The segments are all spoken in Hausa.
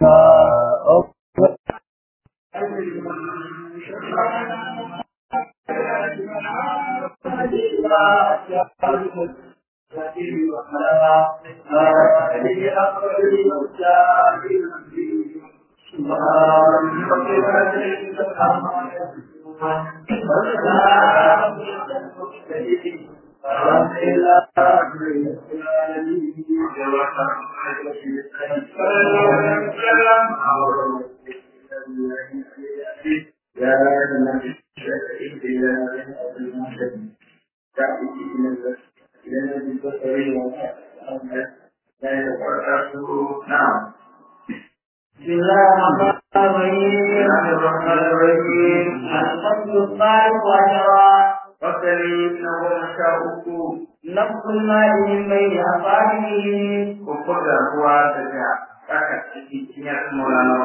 بسم الله الرحمن الرحيم الفصل الثالث عشر fasali na goma sha uku نفس الماء من بين أصابعه kuku da ruwa daga tsaka cikin cinyar maulana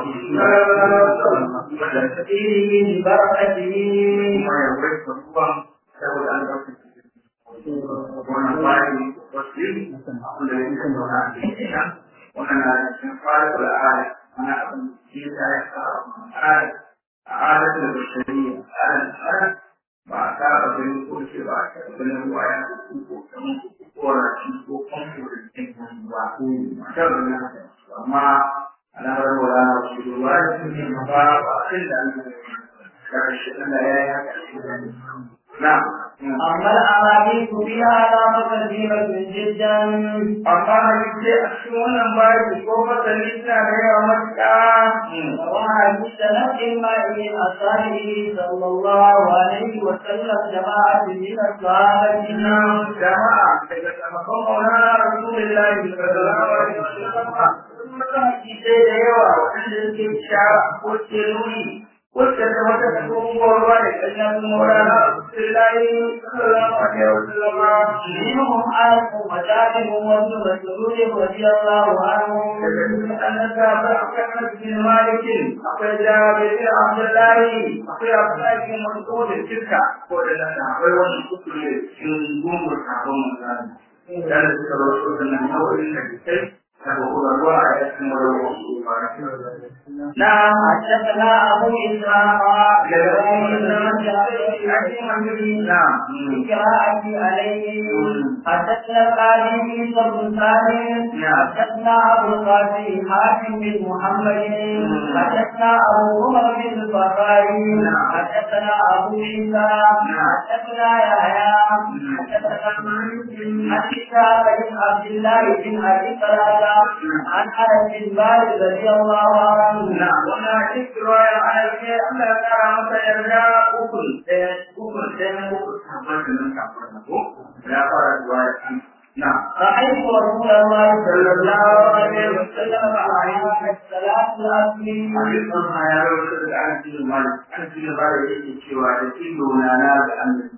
da فيه ببركته kuma ya wuce ruwan saboda an ɗauka wannan bayan wasu abin da ya kan zauna a cikin nan wannan na cikin fara da al'ada ana abin da ya ta yi al'ada al'ada da bashariya al'ada ba a saba ganin ko ce ba a taɓa ganin ruwa ya ko kamar ko rashi ko famfo da cikin ruwa ko mata da na amma alamar wala na su ruwa da su ne ma ba ba a da an karshe da ya yi haka na أما الأحاديث فيها لا كثيرة جدا amma hadisi a cikin wannan bayan ko fasali suna da yawa matuƙa وحديث نفس الماء من أصابعه صلى الله عليه وسلم جماعة من الصحابة Inna jama'a daga sahabban Maulana Rasulullahi sallallahu alaihi wasallam sun mata hadisai da yawa waɗanda suke ishara ko ke nuni ko ke da wata tsohuwar ruwa da kanyar Maulana Rasulullahi sallallahu alaihi wasallam منهم أنس وجابر وابن مسعود رضي الله عنهم daga cikin annaba ba akwai Anas bin Malik akwai Jabir bin Abdullahi akwai Abdullahi bin Mas'ud da Tilka ko da nan akwai wani kusuri cikin gungun sabon manzana da da suka rasu da nan nau'in da kai daga kurarwa a yakin warwa su ba نعم حدثنا أبو إسحاق نعم بقراءة عليه حدثنا القاضي بن بن سالم حدثنا أبو القاسم حاتم بن محمد حدثنا أبو عمر بن البخاري حدثنا أبو عيسى حدثنا يحيى حدثنا حدثنا بن عبد الله بن أبي سلمة عن أنس بن مالك رضي الله عنه na wannan cikin ruwayar aiki Allah ya kara masa yarda ukun ɗaya ukun ɗaya uku sabon da nan kafin na ko ya fara ruwayar an na رأيت رسول الله صلى الله عليه وسلم عليه الصلاة والسلام abin sun ma ya rawaita daga an cikin mali an cikin mali yake cewa da cikin na na da annabi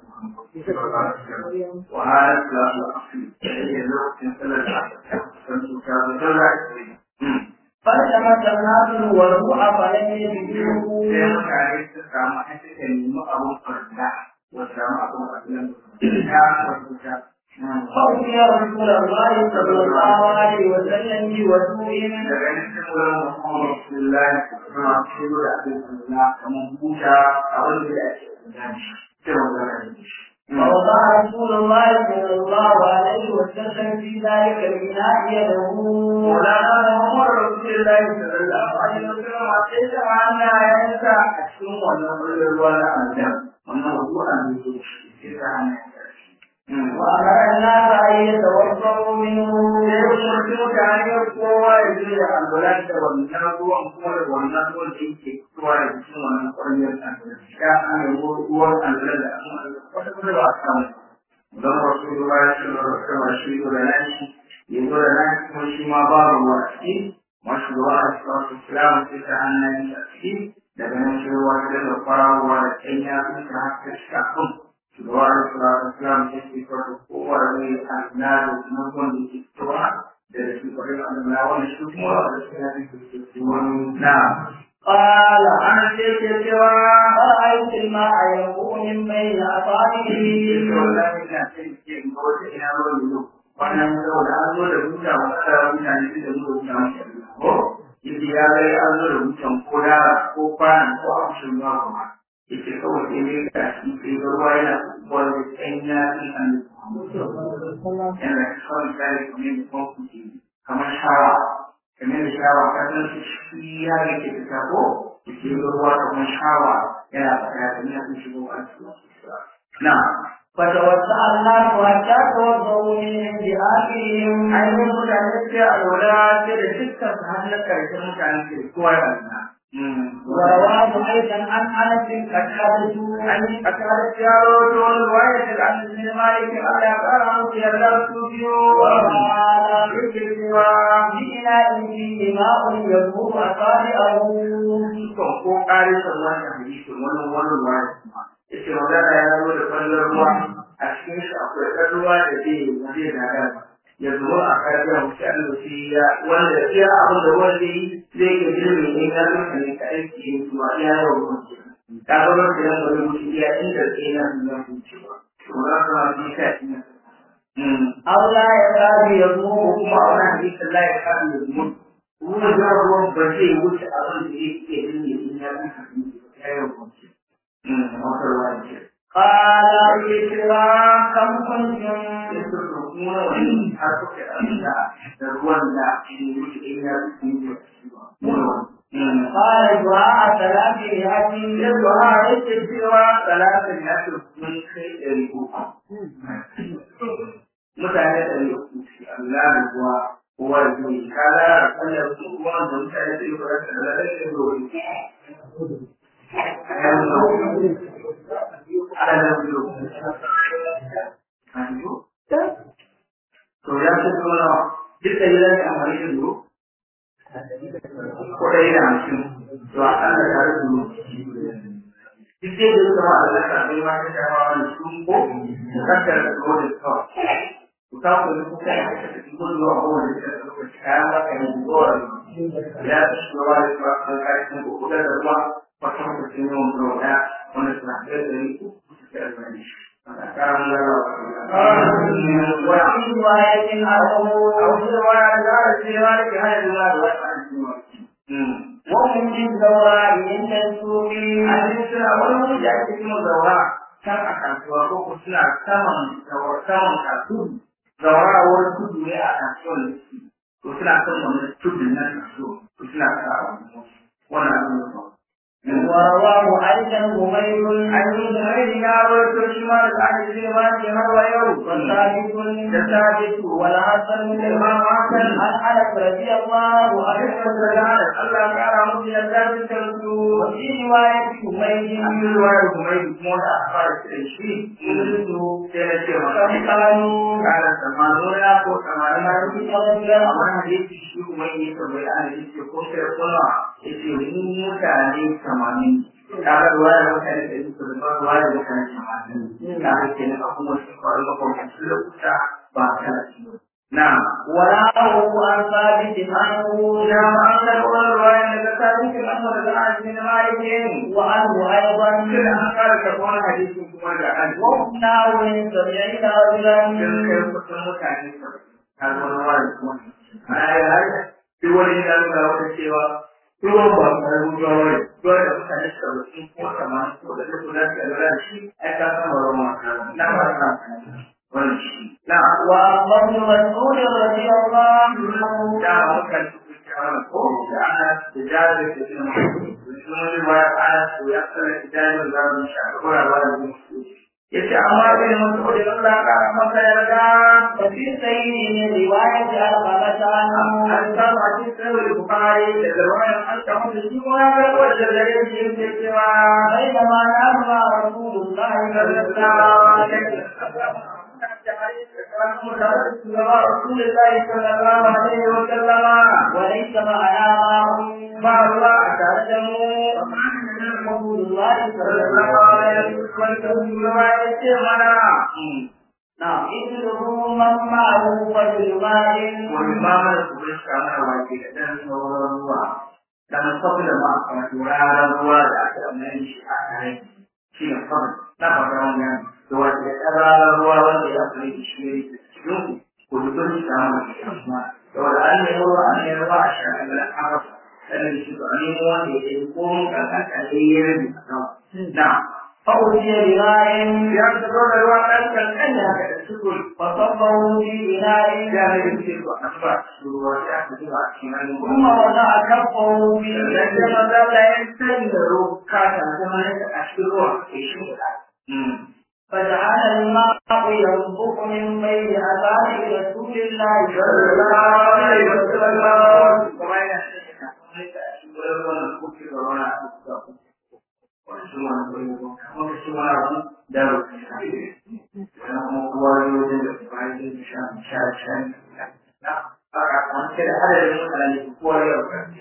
wa halat la su afi da lokacin salar da san su ka da da فالتمس الناس الوضوء فلم sai يجدوه mutane su samu an suka nemi abun farda wa samu abun farda ya farda فأتي رسول الله صلى الله عليه وسلم بوضوء daga cikin wurin Muhammad Abdullahi suna cikin da abin Allah kamar buta a wanda ya ake gani sai magana da shi. فوضع رسول الله صلى الله عليه وسلم في ذلك الإناء يده Maulana Muhammad Abdullahi sallallahu alaihi wasallam a sai da ana yanka a cikin wannan wurin ruwa na aljan wannan ruwa ne ke shi sai da ana yanka shi. وأمر الناس أن يتوضأوا منه Sai kuma mutane kowa ya je da alwalan da wannan ruwan kuma da wannan ruwan da yake fitowa da cikin wannan ƙwaryar alwalan. Ya ana ruwan alwalan da aka wata kuma ba a samu. Don wasu ruwa ya ce wa sama shi da nashi, ya zo da nashi kuma shi ma ba ruwa a ciki. Masu ruwa a cikin wasu filawa sai ta hannun a ciki. Daga nan shi ruwa ta da kwarawa da ɗanya sun ta haka shi kafin. Shugaba da Salatu Islam ya ce farko kowa da zai al'adu na wanda ke fitowa da shi kwarin al'amura wanda shi kuma da shi na cikin wani na. قال Ana ce ke cewa فرأيت الماء ينبوع من بين أصابعه wallahi ina ce ke ga wata ina ruwan yau. Wannan saboda an zo da buta wa ƙasa mutane su da zuwa buta mashi ko yace ya ga an zo da mutan ko da ko kwana ko a cikin ruwa kuma yace kawai sai ne ga shi sai ga ruwa yana wanda tsanya in an yana kawai kare kamar da kuma kuke kamar shawa kamar da shawa kasan shi ya ga ke fita ko yace ga ruwa kamar shawa yana fita kamar ya shigo a cikin na فتوسع الناس حتى توضؤوا من عند آخرهم ainihin mutane sai a lura sai da dukkan su har na karshen mutane ke kowa ya wannan. ورواه أيضا عن أنس قتادة An yi a tare da yaro ta wani ruwaya daga an zai malikin Allah ya ƙara musu yarda su biyu. وقال Yake cewa بإناء فيه ماء يبور أصابعه kan ko ƙari sallah da hadisi wani wani ruwaya kuma. Yace magana ya zo da kwallon ruwa a cikin shi akwai ɗan ruwa da zai zai gagara. ya zo a karɓar mutane da shi ya wanda ya abin da wanda yi zai ke jirgin ne ya zo ne ka aiki yin zuwa ya yi wa mutu ta zama da yan wani mutu ya inda ke na nuna cewa to za ka ma ji ka ina أو لا يكاد ko يذوق kuma a wani hadisi Allah ya kaɗu da mutu ruwan da ruwan ba zai wuce abin da ya ke jirgin in ya fi hadisi ya yi wa mutu wata ruwa ce قال ya kira كم كنتم da su kuma wani har suka amsa da ruwan da shi wuce in ya fi قال دعاء ثلاث مئة yadda ha yake cewa talatin ya fi mun kai ɗari uku mutane ɗari uku shi Allah da kuwa kowa da kuma kala da kallon su kuma da mutane da yi fara da lalai da dole ana da biyu to ya ce kuma duk da yi lafi amfani da duro ko ɗari da hamsin to a kan da tare da duro duk dai da suka ma da zaka bai ma ta shafa wani sun ko su kaddara da duro da kawai ku ta ku ku kai da ta ci gudu a kowane da ta lokaci kayan ba ka yi zuwa ya ci shugaba da kuma kan kai sun ko da ruwa wata mutum ne wanda wanda wanda suna da da yi ku su ta albani karan وفي رواية larabawa وهم بالزوراء عند السوق can a kasuwa ko ku suna saman saman kasuwa zaura wani tudu ne a kasuwar da su to suna kan wani tudu na kasuwa to suna sa wannan abin da ba ورواه أيضا همير an yi da mai ya rawaito shi ma da aka ji ma ke har wa yau وثابت da sabitu والحسن Imam Hassan عن أنس رضي الله a عنه cikin da Allah ya kara musu yarda da kansu وفي رواية همير an yi ruwa da kuma yi kuma da aka fara da shi قلت sai na ce maka كم كانوا kana tsammanin ya ko tsammanin na rufi رجلا amma na da yake shi kuma yi tambayi ana yake ko sai kuma ya ce mu mutane tamanin kaga ruwa da mutane da yake da ba ruwa da mutane tamanin kaga ke na kuma shi kwarar makwamcin lokuta ba ta na وراه عن ثابت عنه na ma'anar wani ruwa daga tarihin amma da za'a ji na malikin وعنه أيضا Kira an kara karɓar wani hadisin kuma da an zo. وقناه من سبعين رجلا Sun kai kusan mutane a wani wani kuma. Ana yi haka, duk wani yana nuna wata cewa ruwan ba a rubuwa wani. Ruwan da mutane suka rufu ko sama ko da duk da suka lura da shi, ai ka san ba ruwan wasa ba. Na ba sa wani shi. Na وأما ابن مسعود رضي الله عنه da mukan tukuta wani ko da ana da jari da suna mutu. Sun wani ba ya ana su ya tsara idanun zamun shi a kura ba da mutu. yace amma bai mutu da Allah ka masa yarda وفي سير من رواية علقمة عنه an samu a cikin sahih bukhari da riwayar an samu da shi kuma ga wanda da yake yake cewa بينما نام مع رسول الله صلى الله عليه وسلم رسول الله صلى الله عليه وسلم وليس معنا معهم ما الله تعلم رسول الله صلى صلى الله الله عليه عليه وسلم وسلم نعم اجلبوا من معه فضل مال wani mamar kuma shi kamar wake da ɗan sauran ruwa da masafi da ma a turaren ruwa da aka mai shi a kare shi ne kawai na fata wani yan da wata da ƙararren ruwa wanda ya kai da shi ne da cikin ku ku dukkan shi kamar da shi kuma da wanda an yi ruwa an yi ruwa a shi a ga an rasa to a nemo wanda ya yi ko mun kankanta ne ya rabi a sama na فأتي بماء ya ta zo da ruwa ɗan kankan da haka da sukuri فصبه في إناء ya ne da ce to a zuba su ruwa sai aka zuba a cikin hannun ثم وضع كفه في sannan sai maza da ya san da roka ta zama a cikin ruwa ya shi فجعل الماء ينبخ من بين أصابع رسول الله صلى الله عليه وسلم kuma yana sanya kafin a cikin wannan kuke da wani abu wasu wani kwanye ba kuma shi wani abu da rufe sannan kuma kowa ya wajen da bayan yin shan sha shan na aka kwanke da adadin mutane kowa ya rufe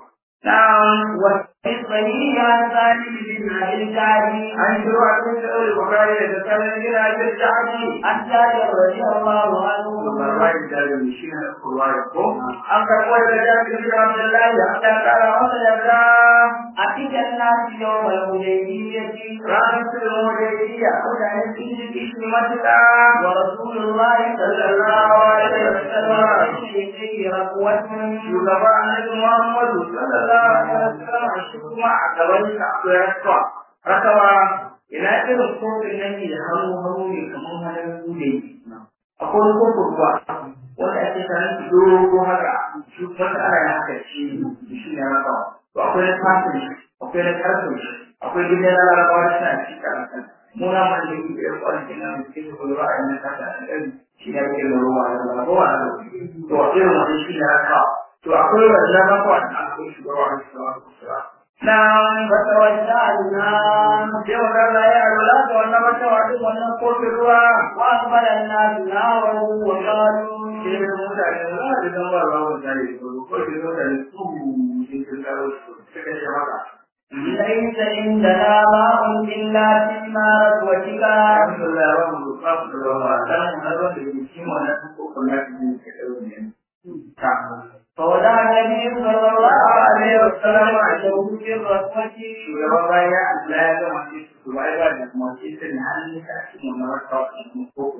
Na'am وفي الصحيح عن سالم بن أبي الجعدي an shiro a cikin sa'ul bukari da tattalin gina jin jaji عن جابر رضي الله عنه Barwai da da shi ne kurwai ko an karɓo da jabir bin Abdullahi da aka kara masa yarda أتيت الناس يوم الحديبية ranar sulhu hudaybiya mutane sun ji kishi matuƙa ورسول الله صلى الله عليه وسلم في ركوة shugaba annabi Muhammadu sallallahu alaihi wasallam shi kuma a gaban sa akwai rakawa rakawa ina irin kofin nan ne da hannu hannu ne kamar hannun bude akwai wani kofin ruwa wanda ake sanin shi dogo haka shi wanda ana yin haka shi shi ne rakawa to akwai na fasin shi akwai na karfin shi akwai gidan larabawa suna ci karanta muna man da yake da kwalitin nan da ke da ruwa a yanzu kasa da ɗari shi ne ake da ruwa da larabawa da to irin wannan shi ne rakawa to akwai wannan rakawa da akwai shugaba a cikin Na'am فتوجهنا sai magana ya lura da wannan rakawa din wannan kofin ruwa وأقبل الناس ناره وقالوا sai da mutane za a zama ba ruwa mutane ko ko da mutane su sun sun karo su suka ce maka ليس عندنا ماء إلا فيما ركوتك alhamdulillah ba mu ba mu da ruwa dan mu har wanda ke cikin wannan kokon da ke ke dawo ne ta فوضع النبي صلى الله عليه وسلم عشره في الركوة shugaba baya Allah ya gama shi su bai ba da kuma shi sun hannun ka cikin wannan rakawa din kokon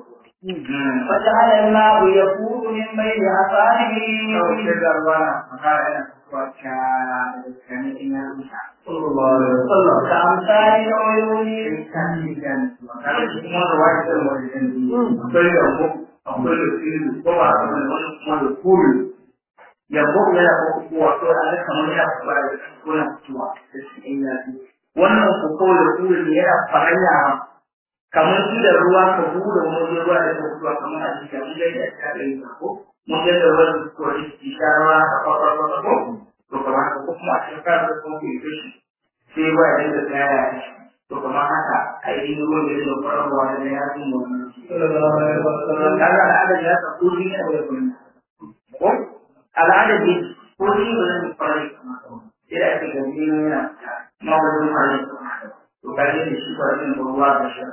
فجعل الماء يفور من بين أصابعه kawai sai da ruwa na makara yana kwacha da kanin ina rusa كأمثال العيون wannan koko da kuri ne yana faranya kamar shi da ruwa ka buɗe wani ruwa da ta fitowa kamar a cikin mun ga da ta yi ko mun ga da ruwan ko shi sha ruwa ka ko ko ko to kamar ko kuma a cikin ka da ko ke shi sai ba ya da tsaya to kuma haka ainihin ruwan da ya fara ruwa da ya yi mu kaga al'adar ya ta ko ni ne da kuma ko al'adar ne ko ni ba zan fara yi kuma sai da ake gani ne yana ma ba zan fara yi kuma to kaje da shi ba zan ruwa da shi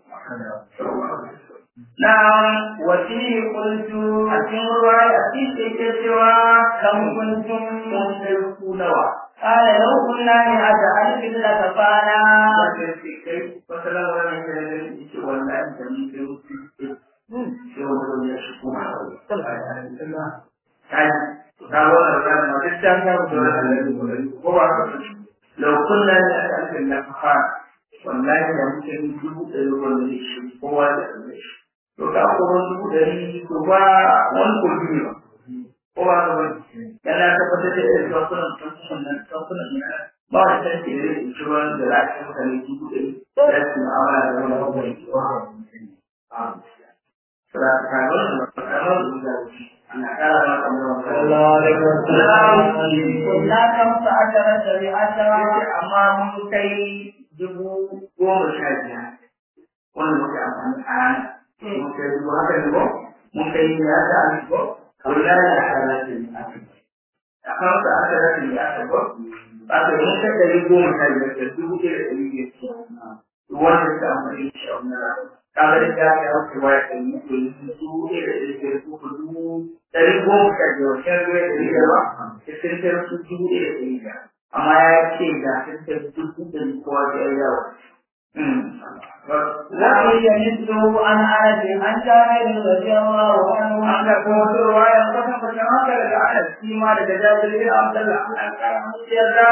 Na'am وفيه قلت a cikin ruwa a cikin ke cewa كم كنتم mun sai ku nawa قال لو كنا مئة ألف لكفانا wanda sai kai wata lamarin ne da ne ce wallahi da mun kai wuce sai wani ya shi kuma kai ga wannan ran ma duk dan ga da wannan ko ba ka lau kunna ne aka alfin da fa wallahi da muke yi dubu ɗari wanda ne shi kowa da ɗari shi to ka ko wani dubu ɗari to ba wani ko biyu ba ko ba ka bane yana tabbatar da irin kankunan kankunan nan kankunan nan ba wani tanki da zai ci ruwan da za a ci mutane dubu ɗari da su ma'amala da wani abubuwan Surakarun da makarun da ana ƙara maka كنا خمس عشرة بعشرة amma mun kai dubu goma sha biyar wanda muke amfani a rana. Mun kai dubu haka ne ko? Mun kai ya ta an ko? Kula da halatin a A kan sa aka rasa ya ta ko? Ba ka mun kai ɗari goma sha biyar da dubu ɗaya da ɗari biyar. Wanda suka amfani da shi a wannan rana. Kaga da ta ya wuce waya ɗari uku dubu ɗaya da ɗari biyar ko dubu ɗari goma sha biyar shan ruwa da ɗari biyar ba. Sai sun kai su dubu ɗaya da ɗari biyar. amma ya ce ga sun dubu da kowa da ya yawa. وهي مثله عن انس عن جابر رضي الله عنه an da kuma wasu ruwaya kusan kusan haka daga anas shi ma daga jabir bin abdullah an kara musu yarda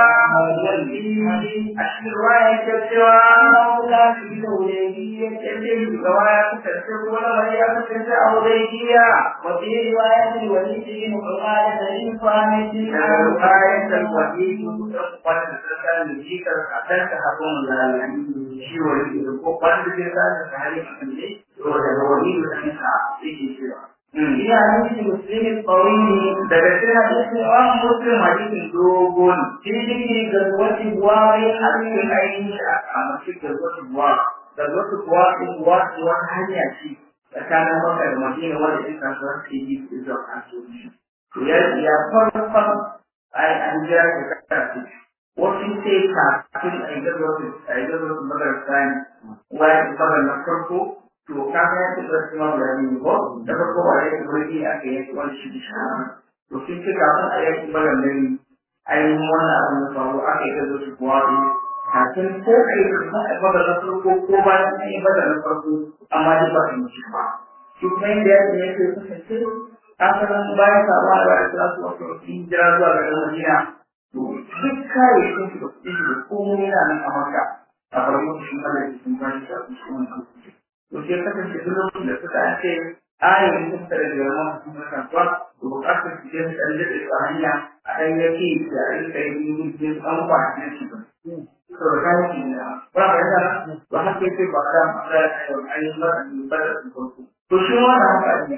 wani a cikin ruwaya ke cewa انه كان في الحديبيه yake shugaba ya kasance ko lamari ya kasance a hudaybiya وفي روايه الوليد بن عقاله بن صامت daga ruwayan da wani dan wanda ta san da jikar a kan ta hakun lalani shi wani ko wanda ke san da hali a kan ne to daga wani da kan sa yake cewa في حديث مسلم الطويل daga cikin hadisin wa muslim hadisin dogon في ذكر غزوه بواري cikin ainihin shi a mace da wasu buwa da wasu buwa ɗin buwa ce wani hanya ce tsakanin maka da madina wanda ɗin kasuwar ke yi su zuwa kasuwanci to ya ya farkon ai an jira ka kasa ce wasu sai kafin a yi gazuwa a yi gazuwa magar sani wani magar na farko to ka ga ya ce da su ma da ne ko da farko ba ya ce wani aka yi wani shi da shi to sun ce kafin a yi magar nan ainihin wannan abin da faru aka yi gazo su kuwa ne kafin ko a yi bada na farko ko bayan an yi bada na farko amma duk ba su yi shi ba shi kuma inda ya ne ke kasance asalin bayan samuwa da bayan za su wasu sun jira zuwa ga ɗan madina to duk kayayyakin su da kuɗin su da komai yana nan a maka a farko shi Allah ya sun bashi da su shi wannan to sai kasance duk lokacin da suka ce ayin sun tare da yawan sun kasuwa to bukatar su je su ɗan daɗe su a hanya a ɗan yake da a rika yi yin an kwanci shi ba. To da kayan shi ne ba ka yada ba haka yake ba da da ainihin ba da ba da su farko. To shi ma da haka ne.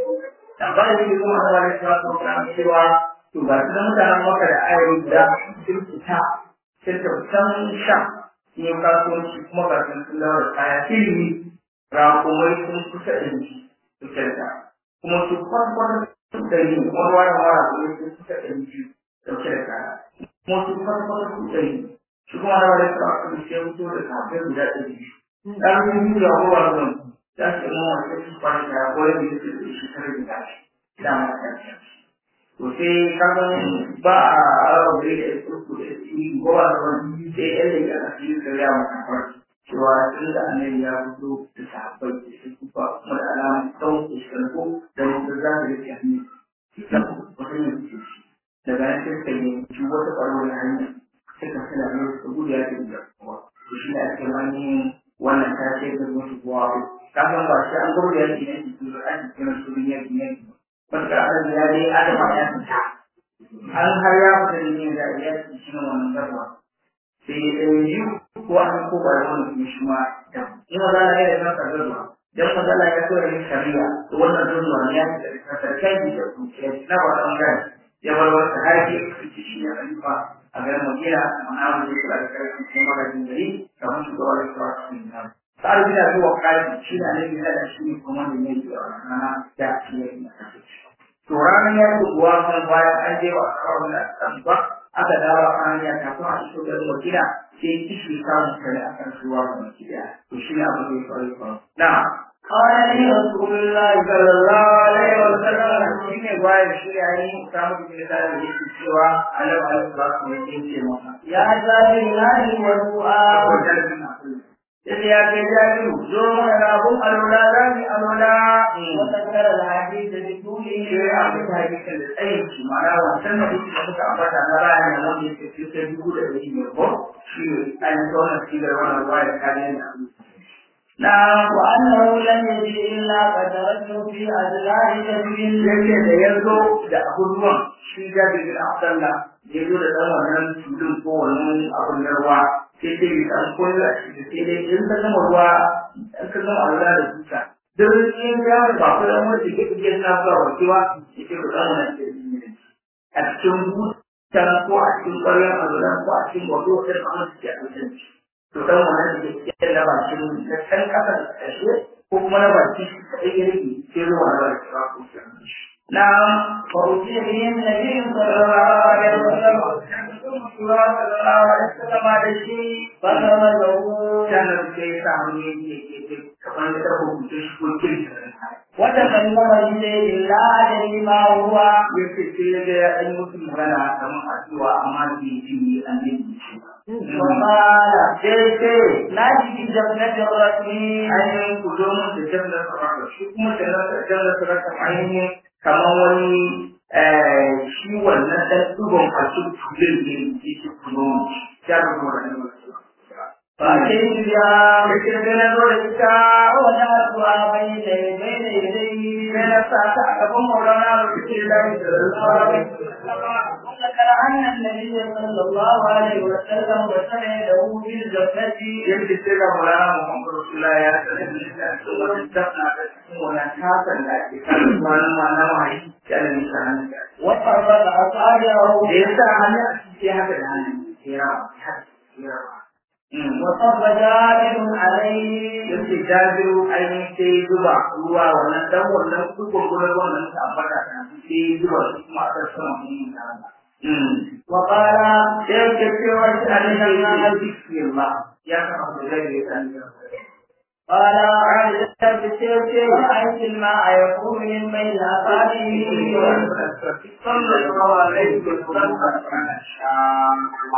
Da ba da yake kuma Allah ya sa su kan cewa to ga su da mutanen maka da ayoyi da sun fita sun tafi sha ne kasuwanci kuma ga sun sun dawo da kaya ilimi rakumai sun kusa da shi su kyauta. Kuma su kwankwata ɗari wani wani wara kuma sun suka ɗari biyu ɗauke da kaya kuma su kwata kwata su ɗari shi kuma na wani sa aka sai wuto da kafin guda ɗari biyu ɗan biyu da kowa zan za su yi mawa sai su kwana kaya ko yadda ya ce shi tare da gashi da ma ta to sai kagan ba a arabe da su da su ko ba da wani sai yan da ya asiri da ya mata farki cewa tun da annabi ya fito da sahabbai da su kufa kuma da alamun tsawon shekaru da wanda za su rike hannu wata yin ce daga nan sai suka yi ci wata ƙwarwar hanya suka suna yin su gudu ya ce da kuma to shi ne ake wani wannan ta ce da wasu kuwa kafin ba shi an gudu ya ce ne su zo an ce na su ne ne wanda an ya dai adama ya fita an har ya fita ne da ya ce shi ne wannan garba sai ɗan biyu ko an ko ba da wani kuma shi ma da in ma za a yi da kanka garba dan magana ya so yin shari'a to wannan zuwa ne ya da sarkai da kuke na ba dan gani ya bar wata haƙi kuke shi ne alifa a ga madina amma mun yi da kai kuma magana gari kamar su da wani tsara cikin nan sai da zuwa kai shi ne ne da shi ne kuma ne ne da da shi ne to ranar ya ku buwa kan bayan an je wa kawai da kan ba aka dawo a hanya kafin a iso garin madina sai kishi samun kare a kan ruwa ga madina to shi ne abu da ya faru faru na'am قال لي رسول الله sallallahu alaihi wa sallam shi ne bayan shi ya yi samu da da yake cewa alaihi wa sallam ne yake ce masa يا جابر نادي والدعاء Yadda ya kai jajiru, zo mana da abun alwala za mu alwala. وذكر الحديث بطوله Shi ya abin da hadisin da tsayin shi, ma'ana wancan da kuka muka ambata na bayan da wanda yake fi sai dubu da ɗari biyar ko shi ne ainihin wannan sigar wannan ruwa da kayan da abin. نعم وأنه لم يجد إلا قدرته في أدلاه سبيل yake da ya zo da abun ruwan shi jabi bin abdalla ya zo da ɗan wannan tulun ko wannan abun na ruwa sai dai ya san ko ya shi da sai dai in ka gama ruwa in ka gama ruwa da duka duk in ya ba ku da wani ke kike na zuwa wakewa yake da ɗan wannan ke a cikin butan ko a cikin ƙwaryar azuran ko a cikin wato da kuma suke a cikin to dan wannan da ke da bakin da can kasa da ƙarshe ko kuma na baki shi kaɗai ya rage sai ruwa na baki ba ko shi نعم فأتي به النبي صلى الله عليه وسلم فغمزه وتكلم بشيء لا أدري ما هو yake sai ya ga ya ɗan musu magana kamar addu'a amma bai ji an yi shi ba. وقال sai ce نادي بجبنة الرسمين ainihin ku zo mun da jannar sarrafa shi kuma jannar sarrafa ainihin kamar wani shi wannan ɗan ɗugon fasu tulin ne yake kuno ya ga kuma da فأتيت بها yake da na zo da ita ووضعتها بين بين يديه sai na sa ta a gaban maulana da suke lafi da rasuwa وذكر أن النبي صلى الله عليه وسلم وسمع له بالجنة yadda sai ga maulana muhammadu rasulullah ya sanar da ita cikin wani tafna da cikin wani tasan da ake kan wani ma na wahayi ya da nisa hannun da وفرق أصابعه da ya sa hannun a cikin haka da hannun ya rawa haka ya rawa وصب جابر عليه yake jabiru ainihin sai zuba ruwa wannan dan wannan dukkan gurin wannan ta ambata ta sai zuba su kuma a sama mun da وقال sai yake cewa shi a nan ya bismillah ya kama da zai yi ta قال عبد بالسيف رأيت الماء يقوم من بين أصابعه صلى الله عليه وسلم شام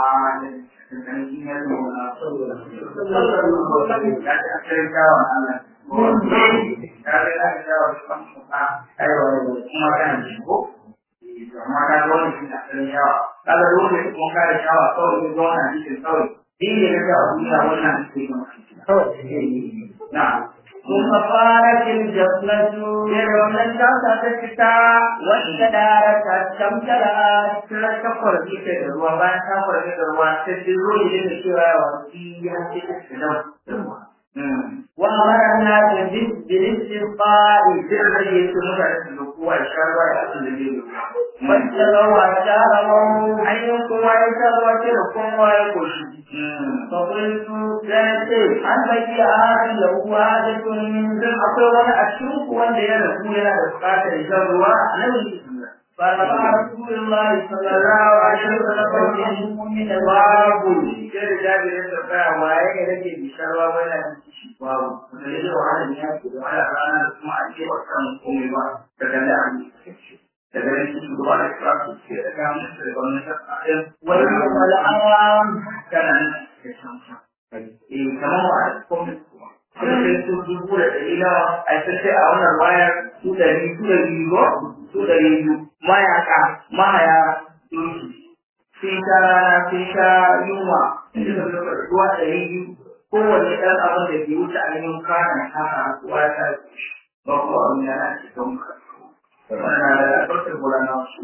نعم وفارت الجفنة wannan tasa ta fita واستدارت الشمشرات ta kafar ita da ruwa bayan ta farge da ruwa ta jiro ne da cewa ya wasi ya ce ta fita وأمر الناس بال- بالاستسقاء idan da ya ce mutane su zo kowa ya sha ruwa da abin da zai yi فاستغوا وشاربوا ainihin kowa ya sha ruwa ce da kowa ya koshi فقلت sai ce هل بقي أحد له حاجة من idan akwai wani a cikin ku wanda ya rasu yana da bukatar shan ruwa nan فرفع رسول الله صلى الله عليه وسلم يده من الباب babu sai da jabirin da baya waye ne rage bisharwa ba yana da shi babu da yake wahala ne ya ce da wahala rana da kuma a ce ba kan komai ba daga da an daga nan shi shugaba da kira su ce da ga musu da gwamnati a ɗin ويوم الأعوام kana nan da shan shan eh kamar wa a komai kuma kuma sai su dubu da ɗari nawa a sai sai a wannan wayar su ɗari su ɗari biyu su ɗari biyu mayaka mahaya doki sun sha rana sun sha yunwa suka zuba ruwa ɗari biyu kowane ɗan abin da ke wuce a yin kana haka ruwa ta ba ko abin da na cikin ka wannan da ɗaukar gudana su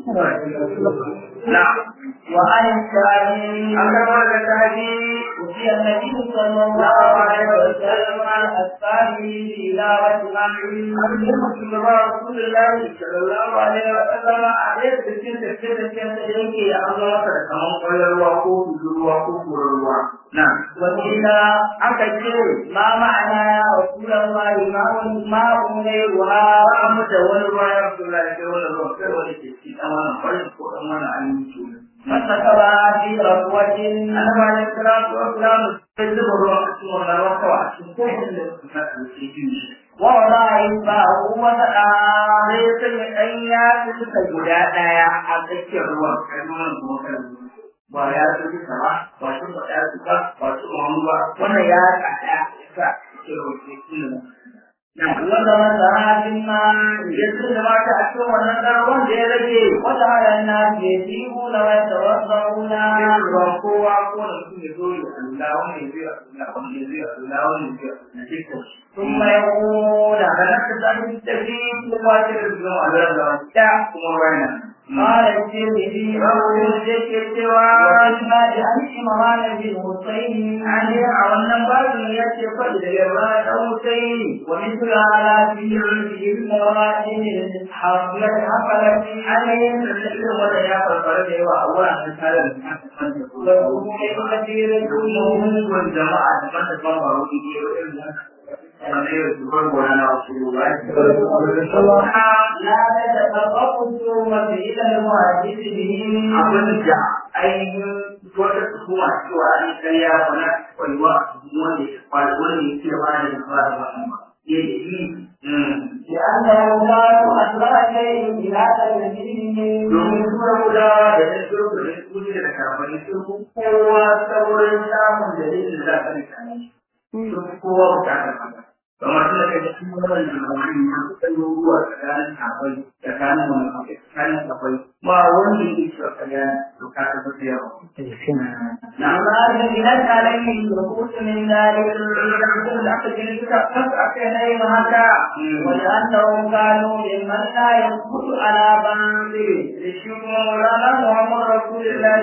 na وعن الشافعي an gama da taji وفي النبي صلى الله عليه وسلم أسفاره تلاوة معين shugaba rasulullahi sallallahu alaihi wa sallam a ɗaya da cikin tafiye da cikin da yake ya an zama da kaman kwallon ruwa ko ruwa ko ruwa na وقيل aka ce ما معنى يا رسول الله ما ما غيرها ba mu da wani ruwa ya rasulullahi sai wani ruwa sai wani ke ci dan wannan farin ko dan wannan aminci فسكبها في ركوة annabi alaihi salatu wa salam sai zuba ruwa a cikin wannan ruwa kawai a cikin kofin da suka kasance shi ووضع إصبعه وسقاها sai ya sanya ɗan yatsu suka guda ɗaya a tsakiyar ruwan kai nuna kuma kan ba ya su duka ba ba su ba ya su ba ba su mamu ba wannan ya tsada ya sa ke rufe kuma وغمسها في الماء ya sun da mata a cikin wannan ɗan ruwan da ya rage وجعل الناس يسيبون ويتوضؤون sai ruwan kowa ko da mutum ya zo ya Allah wani ya zai Allah wani ya zai Allah wani ya zai na dukkan shi ثم يقول da nan ka sami tafi kuma ta da zuwa Allah da wata kuma wani قال الترمذي Rabu da ke cewa وإما بأن إمران بن حسين Ali a wannan babin ya ce faɗi da yarda da Hussein ومثل على في عرفه المراتب حصلت حصلت ainihin da irin wanda ya farfara da yawa a wuraren tare da وحكم كثير kuma hungun jama'a daban daban ba wani ke irin wanda ya zubar gona na wasu ruwa لا تتفرق التهمة إلى المحدث به abin da ainihin wata tuhuma cewa an karya wani kwaiwa wanda ya kwallo wanda ya ce ba da fara ba ya yi لأنه لا أسرع شيء إلى تلميذه domin tura gudawa da ɗan turku da su ne da kafani sun fi kowa saboda samun dalilin da aka rika ne sun kowa bukatar haka kamar suna kai da kuma wannan labarin ya kusa ruwa tsakanin kafai tsakanin wani tsakanin kafai ba wanda yake cewa kariya to ka ta fi yawa وما جبلت عليه النفوس من ذلك ولأنهم كانوا ممن لا يثبت على بنده لشيخ مولانا محمد رسول الله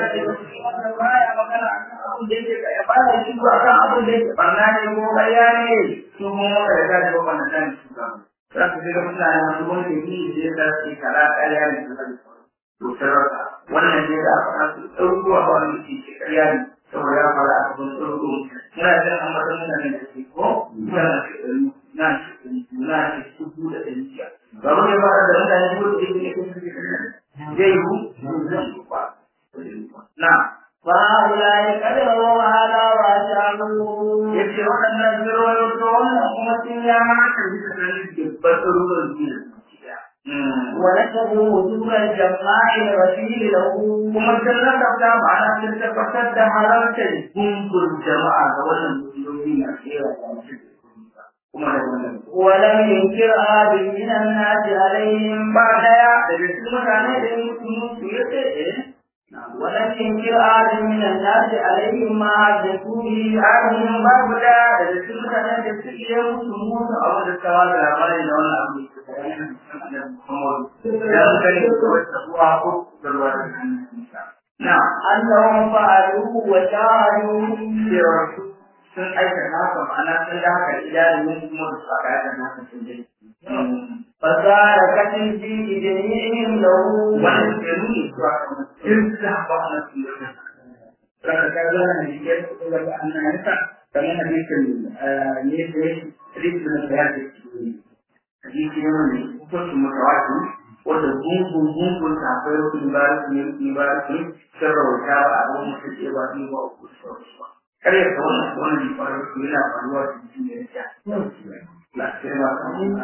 ya fara shi ba kan abin da yake barna ne ko ƙarya ne su kuma maka da kaji ba na kan su ba za su ga mutane masu wani da yi da ya sa su kara ƙarya ne su kan to sarrafa wannan ne da aka fasu ɗauruwa ba wani ke ce ƙarya ne saboda ya fara a gaban ɗauruwa muna jin an mata mutane da ke ko muna na na ce su da ɗari biyar ba mu ne fara da mutane ko da yake ne ko su ke zai yi zai yi ba na فهؤلاء قد رووا هذا وأشاروا yace waɗannan zirwayo to wannan kuma sun ya maka bisa ganin dubbar ruwan duniya ونسبوا وجوب الجماع الرسيل له kuma sun nasabta ma'ana sun tabbatar da halartar gungun jama'a ga wannan musulmi na tsera da mutum kuma da wannan ولم ينكر أحد من الناس عليهم ba daya daga cikin mutane da yin musulmi su ya ce ولم ينكر أحد من الناس عليهم ما حدثوا به Ainihin babu da daga cikin mutanen da su iya musu musu abu da kawo da labarin da wannan abu da ya yi ya su gani da wata uwa ko da ruwa da na أنهم فعلوا وشاهدوا cewa su sun aikata haka ma'ana sun da haka idanun kuma da su aka aikata haka sun dai فصار كتب في جميعهم له wannan ke nuni cewa in su ba na su yi Raka ta zo na Nijar ko da ba ana yasa kamar hadisin ne ne hadisin da ya ce hadisi ne wanda hukuncin mutawati wanda gungun gungun ta akwai wasu ibaratu ne ibaratu sun rawaita ba a wani mutum ce ba ni ba uku da sauransu ba kar ya kawo wannan wannan ne faru su yana faruwa da jikin da ya ce lafiya ba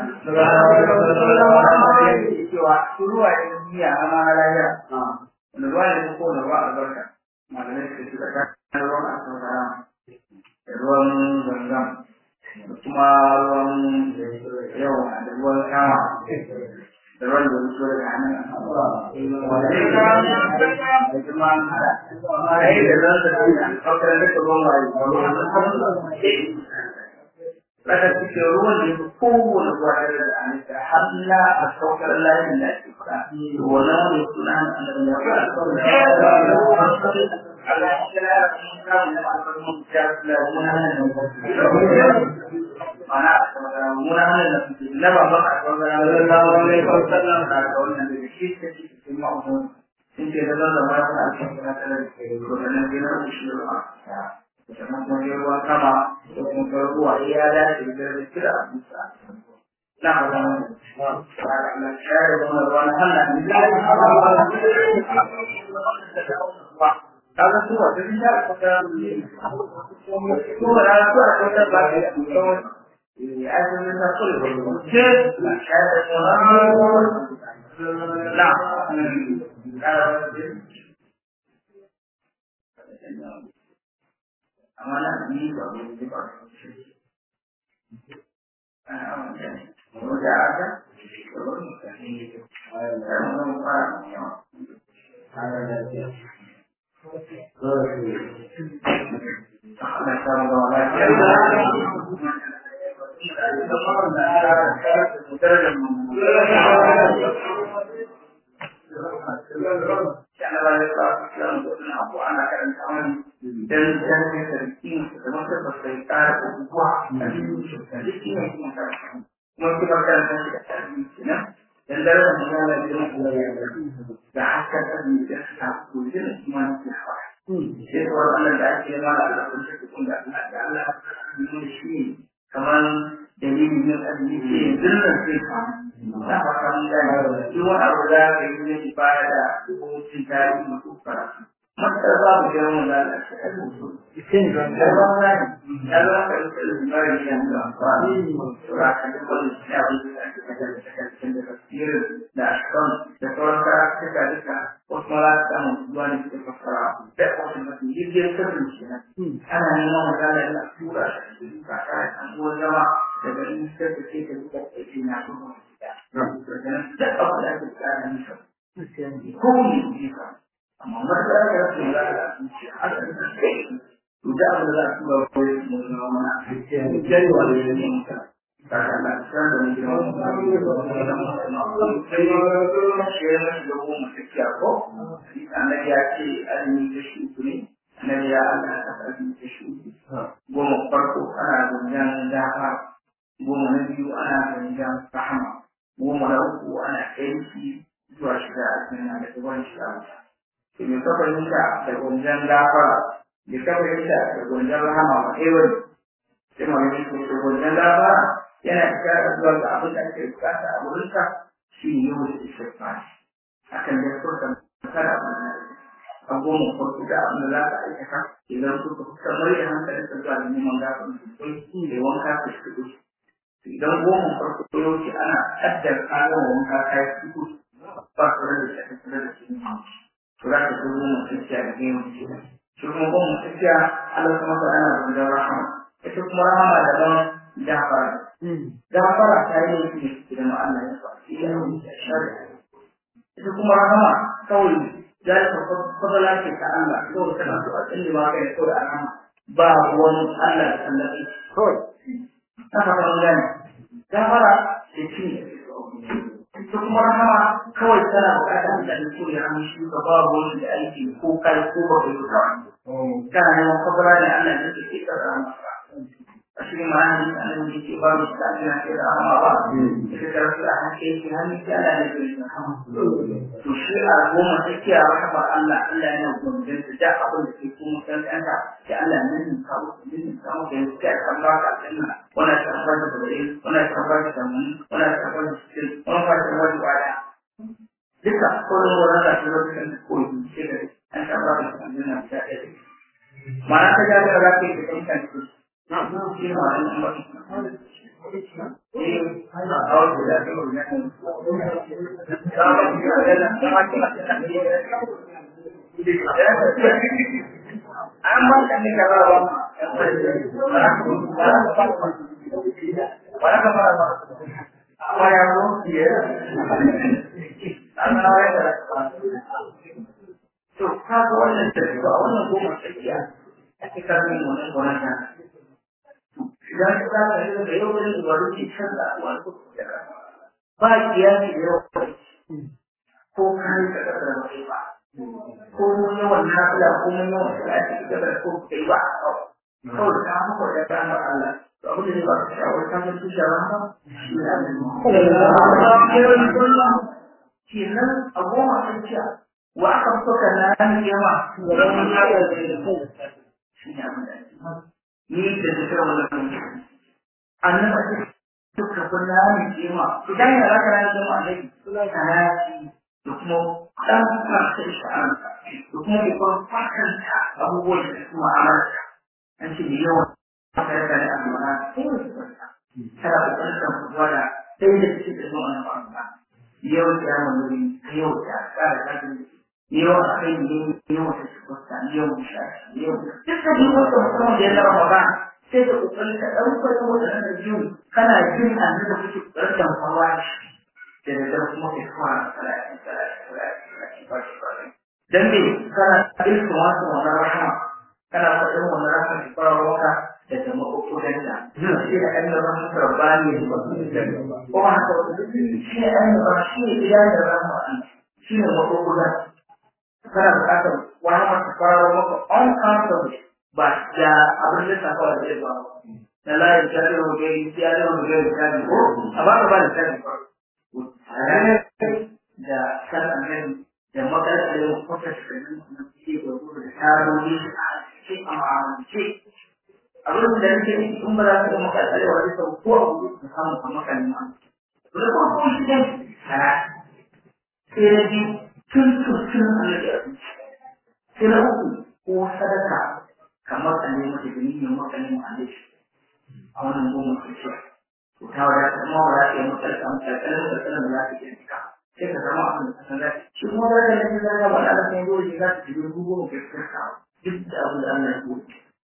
kan cewa su ruwa ne duniya a mahalaya wanda ruwa ne ko na ruwa albarka malamai suka ce tsakanin ruwan asabara da ruwan zanzan da kuma ruwan yawa da ruwan kama da ruwan da mutu daga hannun wanda ya kama da kuma ai da zan da duniya kawai da ka ruwan waye Laka cikin ruwan da ya kowane ruwa da da anita har na a saukar layin da ake fara. Wannan wani suna annabi ya fara. Allah ya kira da mun samu da alfarmun da da muna nan mana muna nan da na ba ba a kan da Allah ne ko sallan da wannan da shi ke cikin ma'amun sun ce da zan zama da alfarmun da da ko da nan gina shi ruwa sannan kuma ne ruwa kama da kuma ruwa ya dace da da kira a musa na hada na shayar da wani ruwa na Allah kaga su wata bin da ko ta ko ra ko ko ta ba ta ko eh ai da ta ko ce la shayar da wani na amma na ni ba ni ba ko da aka ko ba ni dan dan sarki da masa ba sai ƙara abubuwa a cikin sarki ne kuma kuma kuma kan san shi da sarki kenan dan darajar mu ya lafiya Allah ya da haka da ni da ta ku da kuma ki hawa sai ko Allah da ake ma da Allah kun shi kun da Allah da Allah mun shi kamar dalilin yin azumi ce dillan sai ka da haka mun da duk wani abu da ka yi ne ibada ko cin tarihi ko karatu mata ba mu ga mun da isin da ba ba ya zama ka yi da bari ya da ba to ra ka da wannan ya bi da ka da da tafsir da ashkan da sauran karatuka duka wasu ma za su samu zuwa ne suke fassara da wasu masu jirgin sirrin shi nan ana neman magana da tura shi ka kare kan ruwan zama daga in sai ka ce ka zuba ka ce na kuma da daga nan duk abu da ake tsara nisa ko ne ne ka amma wanda ya ga su da zuciya haka da kai to da abu da za su ba ko mu zama mana jari wa da ne mutum kaka Allah san da mu jira mu sai ma shi ne da mu tsakiya ko annabi ya ce azumi da shi ne annabi ya Allah ta azumi da shi goma farko ana zanjan dafa goma na biyu ana zanjan rahama goma na uku ana aiki zuwa shiga aljanna da zuwan shiga wuta to me ka fahimta da zanjan dafa me ka fahimta da zanjan rahama ba ɗaya bane sai ma ne ko da zanjan dafa yana shiga zuwa ga abin da ake bukata a wurinka shi ne yau da istighfar akan da furta kada a goma farko da abin da za ka aikata idan kuka kuka mai da hankalin ka zuwa neman gafin sosai da wanka ka shigo idan goma farko ko yauce ana kaddar kayan wanka kai fito ba su da shi a tsare da shi to za ka zo goma tsakiya da goma tsakiya shi kuma goma tsakiya Allah kuma ta ana da rahama ita kuma rahama da ban gafara gafara ta yi ne idan Allah ya fa shi ya rubuta shari'a ita kuma rahama kawai ذلك فضل لك الله لو كان اللي ما كان يقول أنا باب ومن الله الذي هو نفر الله كفر سكين ثم رحمة كوي سنة وقعت أن تقول عن شيء باب ومن أيدي هو كان يقول كان يوم فضل لك الله الذي كفر ashirin ma'ana ne a nan yake ba mu shi na ke da amma ba ita da rasu a hake shi hannu ke ala da ke da to shi a goma tsakiya rahama Allah Allah yana gudun da da abin da ke kuma kan kanka da Allah nan ne kawo nan kawo da ya kan ba ka aljanna wannan ta ba da bare wannan ta ba da mun wannan ta ba da shi wannan ba ta wani baya duka kullum wannan da shi lokacin da koyi shi da an ta ba da aljanna ta ɗaya ma'ana ta ga da za ka yi da kanka Amma kan ni kara ba. Wala ka fara ba. Apa yang lu dia? Ana ya da. To ka ga wannan da wannan goma tsakiya. Ake karbi wannan wannan idan ka za ka yi da yau wani dubaru ke canza a wani ba kiyasi da yau ko kai ka da da ba ko mun yawan nafila ko mun yawan salati da da ko kai ba kawai ka haka da kana Allah to abin da ba ka shawar ka ga shi shawar ba shi ne kenan a goma tsakiya wa aka fuka na yawa da wani ya da shi ne abin da ni da ta kira wannan annaba ce suka kunna ni kima idan ya raka ran jama'a dai suna karati da kuma dan farka sha'an da kuma ke kuma fakanta abubuwan da su ma'amarta an ce yawa aka raka da amana sai su kwanta kada ku kwanta ku gwada sai da suke da zuwa na farka yau ta mamuri yau ta kara kajin yau a kai ne yau ta su kwanta yau sha yau duka duk wata musamman da ya zama magana sai da kokarin ka ɗaukar waɗannan da biyu kana jin annu da kuke kokarin da hawa da da da kuma ke fara salati salati salati salati ba shi ba dan me kana ilmu wasu wannan rahama kana faɗin wannan rahama ki fara wanka da da makokodan da shi da kan da rahama rabbani ne ko ma haka shi ne an ba shi ne idan da rahama shi ne makokodan kana buƙatar wani masu fara maka on countable ba da abin da ta kawai zai ba da layin jari wa gari ya yi wa gari jari ko a ba ka ba da jari ba da san annabi da makarar da yau kwata shi kanin na ce ga gudu da taroni a cikin amalance abin da nake yi in ba za ka ga makarar da wani sau ko a gudu da samun a makarin ma da ko ko shi ne sara sai na biyu tun tun tun annabi a sai na uku ko sadaka kamar a ne mata da niyyar matsalin ma'alish a wannan goma kirkiya to ta wadata kuma ba za ta yi matsalin matsalin matsalin da za ta iya nika sai ka zama abin da san zai shi kuma da kan da zaka ba da kan dole za ka ji rubu ko ka tsaka duk da abin da Allah ya ko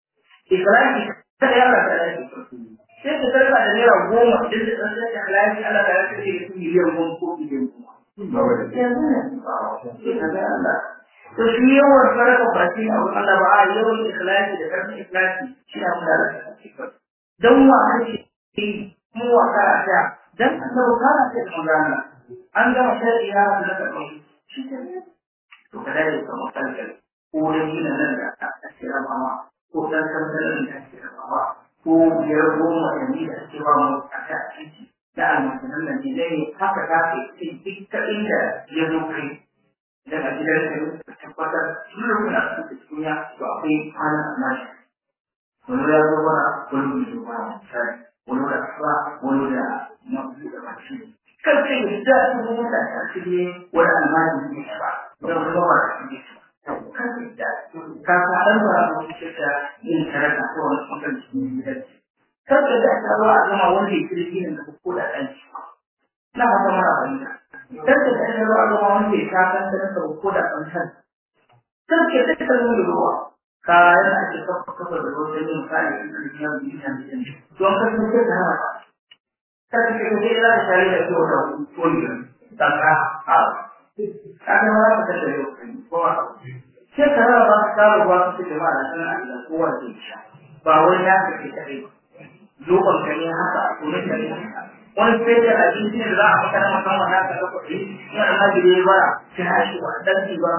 ikrari kada ya Allah ta yi sai ka karba da naira goma duk da san sai halali Allah ta yi da miliyan goma ko miliyan goma yanzu ne sai ka ga Allah to shi yawan sarrafa baki a wurin Allah ba a yawan ikhlasi da karfin ikhlasi shi na kula da shi dan wa ake mu wa karata dan annabi kana ce da magana an gama sharri ya da ka shi ne to kada ya samu kanka ko da gina nan da ake rabawa ko dan kankanin da ake rabawa ko biyar goma da ni da ake ba mu a ta ciki da almasanan nan ne dai haka ta ke duk inda ya zo kai daga gidan da tabbatar shi ne kuna cikin ya to akwai kwana nashi wani ya zo mana wani bai zo mana misali wani da kasuwa wani da mafi da mashi kan ce da su ne da ta ce ne wani almajin ne ba don kuma ba da shi kan ce da ka faɗan ba mu ce da yin sarrafa ko wani ɓangaren cikin gidan kan ce da ta zo a zama wanda ya kirki ne da ko da ɗan ci na fata mara fahimta dan da ɗan ruwa ruwa wanda ya kasan da nasa ko da kansan sai ke da ta nuna ruwa kayan da ake kafa kafa da ruwa sai yin kai da ya yi da shi don ka san sai da haka sai ke da ya da tare da ko da ko ne da ka a kaga ma ka da yau ko sai ka rawa ka ka ruwa ka ce ma da san Allah ko wanda ya ba wai ya ka ce kai lokacin ka ne haka ko ne ka ne haka wani sai da abinci da za a maka na musamman na ka kuɗi in almajiri ya bara kira shi wa dan ba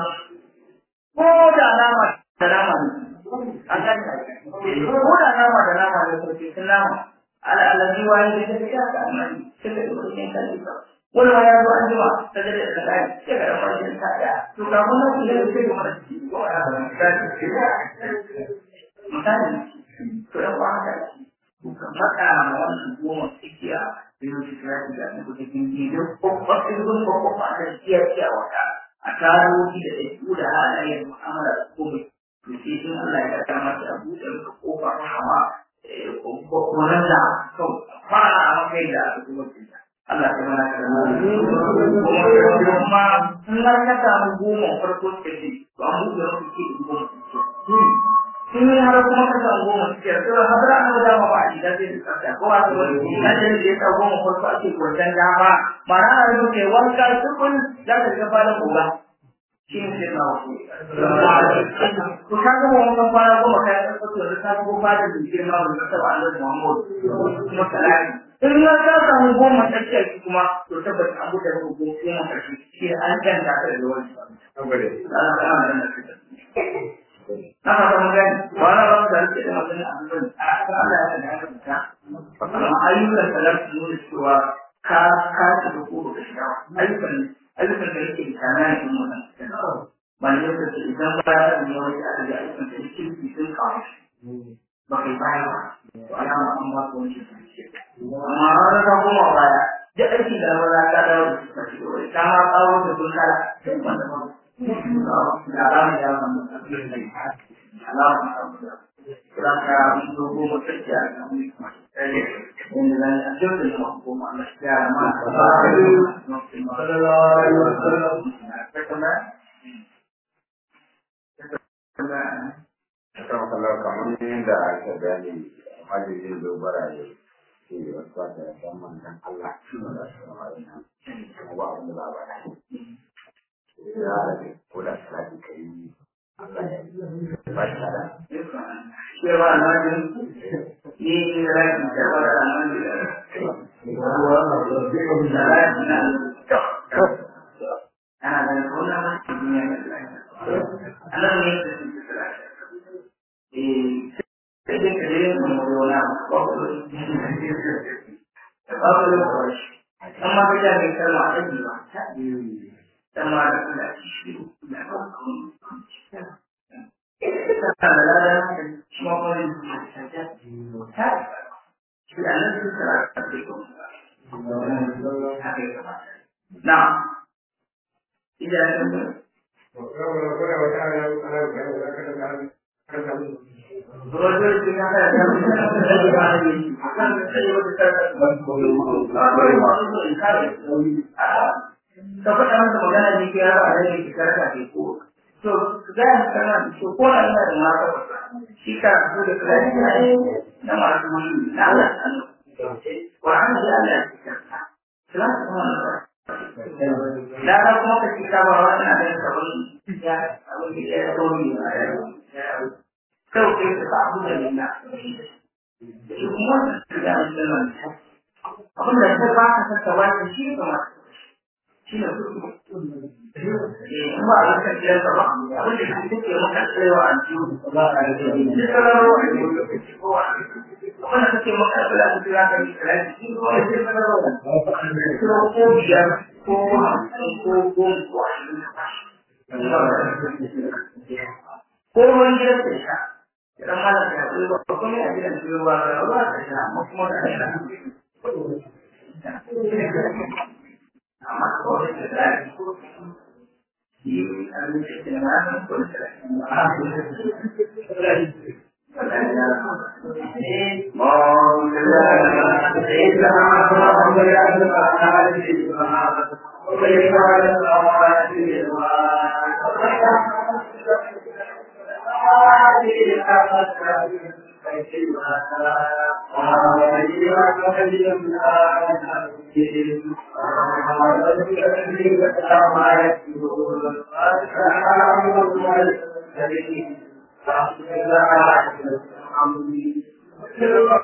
ko da alama da nama ne an kan ko da nama da nama ne ko cikin nama ala alaji wani da take ya ka amani sai da ko ne kan ba wani ma ya zo an jima ta da da kai sai ga farkin ta ya to ga mun nan da sai ga mara ko ya misali to da ba haka kuka faɗa ma wannan goma tsakiya sai su kira shi da ne kuka kinki don kwakwafin gun kwakwafa da siya siya wata a tarohi da ɗaiɗu da halayen mu'amala da komai to sai in Allah ya ta masa a buɗe maka kofa hawa kwanan da kan fara a makai da aka kuma kinta Allah ta mana ka kuma kuma in har ka samu goma farko suka ce to an buɗe maka ke goma in har kuma ka samu goma suke da sauran hadara an ga dama ba a gida zai da tsafta ko a tsawon na da ya ta goma farko ake gwanjan dama mara a rubu kai wanka tukun za ka ga falon goga shi ne sai na wasu to ka ga wannan kwana goma kai ka fito da ka go ba da girma da ta ba Allah Muhammad kuma salati in ya ka samu goma tsakiyar shi kuma to tabbata abu da rubu goma karshe shi an ganta ka da wani saboda Allah ya amana da na fata mun gani ba na ba da rike da magana a nan a kan Allah ya da haka ta amma ayyukan salar su nuna cewa ka ka ci da kodo da shiga ayyukan ayyukan da yake da kana yin wannan ba ne da ce idan ba ya ne wani aka ga ayyukan da yake yi sun kawo ba kai baya ba to alama an ba ko wani amma har ka koma baya da aiki da wala ka dawo da shi ka ci ka ma kawo da sun kala sai wanda ba alam yang alam kerana itu guru kerja kami dengan hasil dengan hukum manusia Kalau kamar yadda aka gani majalisin dogara ne ke wasu da zaman dan Allah da su kuma ba wanda za ba ya rage ko da salati ka yi Allah ya ba shi da cewa na jin ni in rai da ba da nan da ana da kona ma duniya da Allah ne da shi da eh sai da kare mu mu na ko ko ba ko amma ka ga mai kalma a ɗan ba sama da kula shi da ta da lada shi ma kuma yin ta shi da nan su tsara ta ce ko na idan ya Rojo juga ada yang lebih baik. Akan saya berkata, ka faɗa masa magana ne ke yaro a nan ke karka ke ko to za a kana to ko na ina da mata shi ka so da kai na na masu wani na Allah Quran da Allah ya tsaka Salam da ka kuma ka ci ka ba wannan da sabon ya abin da ya dori kawai kai ka ba abu da nina shi kuma da ya nan abin da ta ba ka saka wani shi kamar shi ne kuma a kan jiya ba abin da shi take maka tsayawa a jiyo ba a yi shi sararo a jiyo lokaci ko a abin da kake maka tsaya da tsaya ka yi tsaya shi ko a jiyo sararo ko ko biyar ko hamsin ko goma ko ashirin ko ruwan gidan ta sha idan malam ya tsaye ba kuma ya gidan ta ba ba ta sha amma kuma ta sha Thank you.